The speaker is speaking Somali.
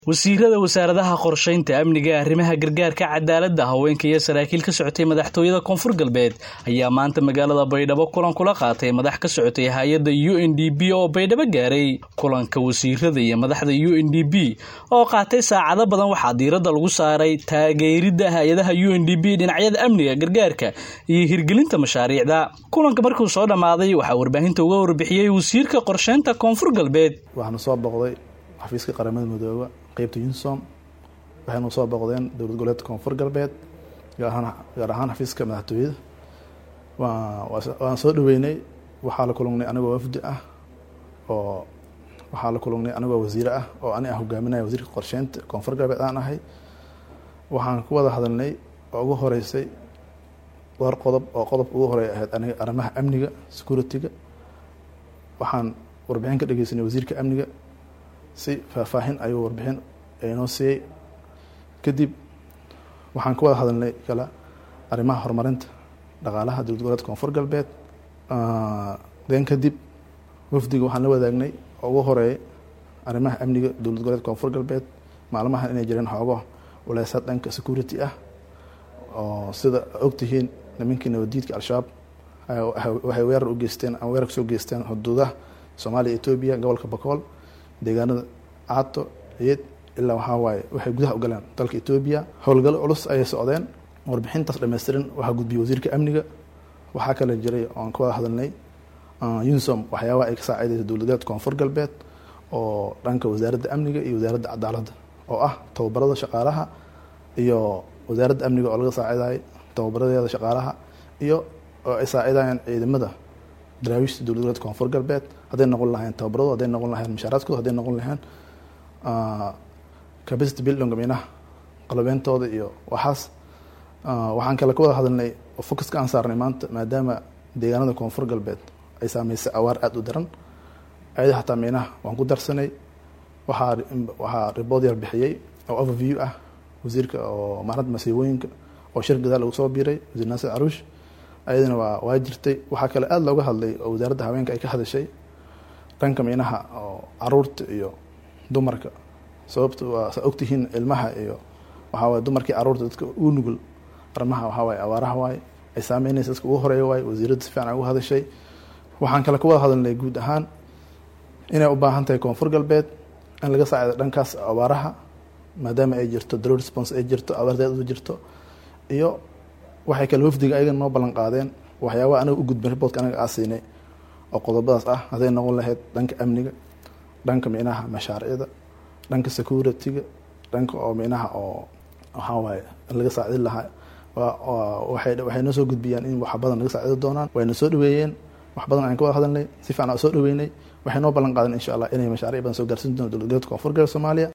wasiirada wasaaradaha qorshaynta amniga arrimaha gargaarka cadaaladda haweenka iyo saraakiil ka socotay madaxtooyada koonfur galbeed ayaa maanta magaalada baydhabo kulan kula qaatay madax ka socotay hay-adda u n d b oo baydhabo gaaray kulanka wasiirada iyo madaxda u n d b oo qaatay saacado badan waxaa diiradda lagu saaray taageeridda hay-adaha u n d b dhinacyada amniga gargaarka iyo hirgelinta mashaariicda kulanka markuu soo dhammaaday waxaa warbaahinta uga warbixiyey wasiirka qorshaynta koonfur galbeed waxaanu soo boqday xafiiska qaramada midooba qeybta unsom waxaynu soo boqdeen dowlad goboleedka koonfur galbeed gaar ahaan xafiiska madaxtooyada waan soo dhaweynay waxaa la kulungnay anigoo wafdi ah oo waxaa la kulungnay anigoo wasiire ah oo ani ah hogaaminaya wasiirka qorsheynta koonfur galbeed aan ahay waxaan ku wada hadalnay oo ugu horeysay dhowr qodob oo qodobka ugu horeey ahayd aniga arrimaha amniga security-ga waxaan warbixin ka dhegeysanay wasiirka amniga si faahfaahin ayuu warbixin inoo siiyey kadib waxaan ka wada hadalnay kale arrimaha horumarinta dhaqaalaha dowlad goboleedka koonfur galbeed den kadib wafdiga waxaan la wadaagnay oo ugu horeeyay arrimaha amniga dowlad goboleedka koonfur galbeed maalmahan inay jireen xoogo waleesaad dhanka security ah oo sida ogtihiin nimankii nabadiidka al-shabaab waxay weerar u geysteen ama weerar kasoo geysteen xuduudaha soomaaliya etoobiya gobolka bakool deegaanada caato ciid ilaa waxaa waaye waxay gudaha u galeen dalka etoobiya howlgallo culus ayay socdeen warbixintaas dhammaystiran waxaa gudbiyey wasiirka amniga waxaa kale jiray oan ka wada hadalnay unsom waxyaabaha ay ka saacidaysa dowladeed koonfur galbeed oo dhanka wasaaradda amniga iyo wasaaradda cadaaladda oo ah tababarada shaqaalaha iyo wasaaradda amniga oo laga saacidayo tababaradeeda shaqaalaha iyo oo ay saacidayaan ciidamada daraawiishta dowlad goboleedka koonfur galbeed hadday noqon lahayn tababarado hadday noqon lahayn mushaaraadkooda hadday noqon lahayn capacity building minaha qalabeyntooda iyo waxaas waxaan kale ka wada hadalnay oo focuska aan saarnay maanta maadaama deegaanada koonfur galbeed ay saameysay awaar aada u daran ayada xataa minaha waan ku darsanay waxaa waxaa ribood yar bixiyey oo overview ah wasiirka oo maaradda masiibooyinka oo shir gadaal lagu soo biiray wasiir naasir caruush ayadana waa waa jirtay waxaa kale aada looga hadlay oo wasaaradda haweenka ay ka hadashay dhanka minaha oo caruurta iyo dumarka sababta waa saa ogtihiin ilmaha iyo waxaa waye dumarkii caruurta dadka u nugul arrimaha waxaa waaye awaaraha waaye ay saameynaysa dadka ugu horeeya waaye wasiiradda si fiican ay uga hadashay waxaan kale ka wada hadalnay guud ahaan inay u baahan tahay koonfur galbeed in laga saacido dhankaas abaaraha maadaama ay jirto dalo response ay jirto abaardeed u jirto iyo waxay kale wafdiga ayaga noo ballan qaadeen waxyaabaha anaga u gudbin riboodka anaga aa siinay oo qodobadaas ah hadday noqon lahayd dhanka amniga dhanka minaha mashaariicda dhanka security-ga dhanka oo minaha oo waxaa waaye laga saacidin lahaa waxay noo soo gudbiyaan in wax badan laga saacidi doonaan wayna soo dhaweeyeen wax badan ayaan ka wada hadalnay si fiican aa soo dhaweynay waxay noo ballan qaadeen insha allah inay mashaariic badan soo gaarsiin doona dowlad goboleedka koonfur galbeed soomaaliya